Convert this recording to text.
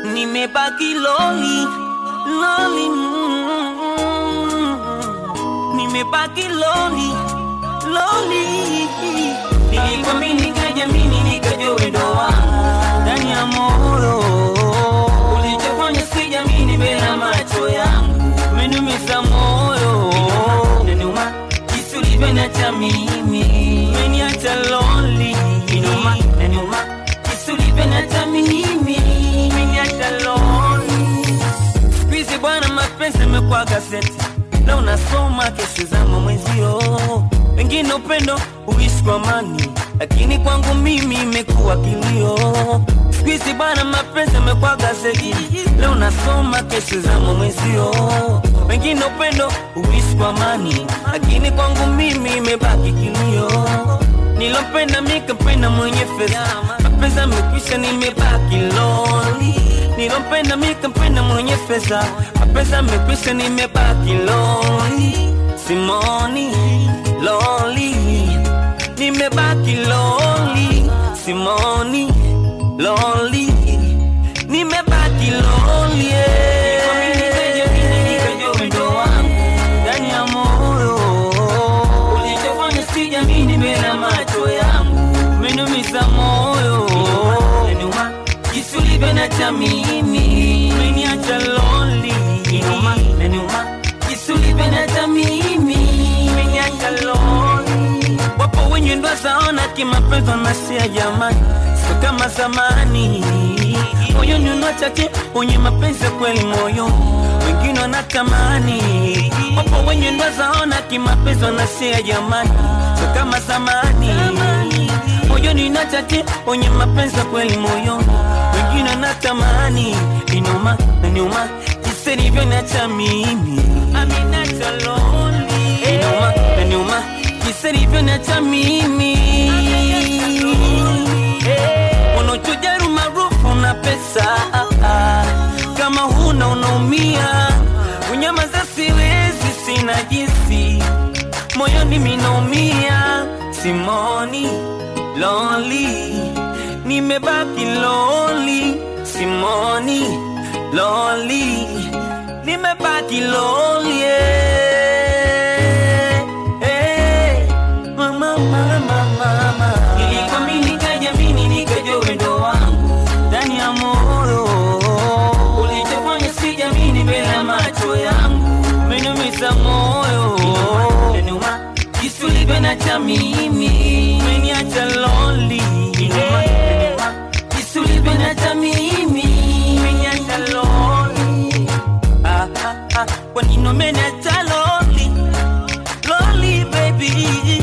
nimebaki loli loli mm, nimebaki loli loli nilikwamini nikajamini nikajua wendo wangu ndani ya moyo ulichofanya sijamini mbele ya macho yangu umeniumiza moyo inaniuma jinsi ulivyoniacha mimi umeniacha lonely inaniuma inaniuma jinsi ulivyoniacha mimi umeniacha lonely siku hizi bwana mapenzi amekuwa gazeti na unasoma kesi za mwenzio wengine upendo uishi kwa amani lakini kwangu mimi imekuwa kilio siku hizi bwana mapenzi amekuwa gazeti leo unasoma kesi za mwenzio wengine upendo uishi kwa amani lakini kwangu mimi imebaki kilio nilompenda mikampenda mwenye fedha mapenzi amekwisha nimebaki loli nilompenda mikampenda mwenye fedha mapenzi amekwisha nimebaki loli simoni loli nimebaki loli simoni loli nimebaki loli ndani ya moyo ulichofanya sijamini mbele ya macho yangu umeniumiza moyo jinsi ulivyoniacha mimi umeniacha lonely Inaniuma jinsi ulivyoniacha mimi umeniacha lonely wapo wenye ndo zaona kimapenzi wanasia jamani sio kama zamani moyoni unachache wenye mapenzi ya kweli moyo wengine wanatamani wapo wenye ndo zaona kimapenzi wanasia jamani sio kama zamani moyoni unachache wenye mapenzi ya kweli moyo wengine wanatamani inuma inuma jinsi nilivyoniacha mimi aminacha lonely inuma inuma jinsi nilivyoniacha mimi unachujaru maarufu na pesa kama huna unaumia unyamaza siwezi sina jinsi moyoni minaumia simoni lonely nimebaki lonely simoni lonely nimebaki lonely eh, eh, mama, mama, mama. Nilikwamini nikajamini nikajua wendo wangu ndani ya moyo ulichofanya sijamini mbele ya macho yangu umeniumiza moyo inaniuma jinsi ulivyoniacha mimi umeniacha lonely inaniuma inaniuma jinsi ulivyoniacha mimi umeniacha lonely ah, ah, ah. kwa nini umeniacha lonely lonely baby